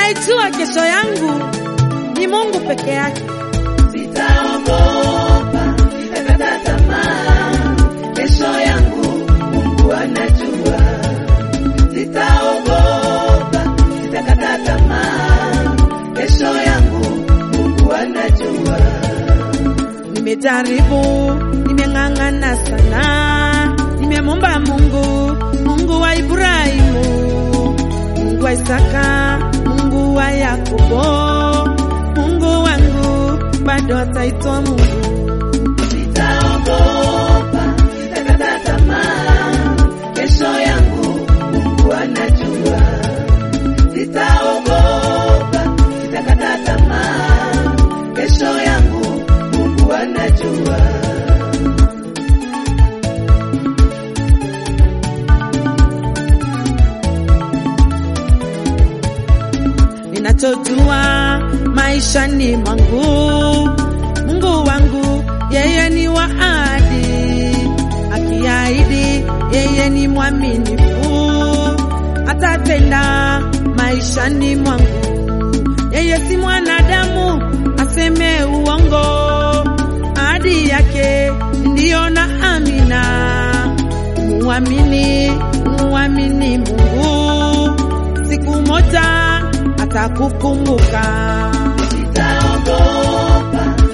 anayejua kesho yangu ni Mungu peke yake. Sitaogopa, sitakata tamaa, kesho yangu Mungu anajua. Sitaogopa, sitakata tamaa, kesho yangu Mungu anajua. Nimejaribu, nimeng'ang'ana sana, nimemwomba Mungu, Mungu wa Ibrahimu, Mungu wa Isaka, Mungu wa Yakobo, Mungu wangu bado ataitwa Mungu. Sitaogopa, sitakata tamaa, kesho yangu Mungu anajua. Sitaogopa, sitakata tamaa, kesho yangu Mungu anajua. Ninachojua maishani mwangu, Mungu wangu yeye ni wa ahadi, akiahidi yeye ni mwaminifu, atatenda maishani mwangu. Yeye si mwanadamu aseme uongo, ahadi yake ndiyo na amina. Muamini, muamini Mungu, siku moja atakukumbuka. Sitaogopa,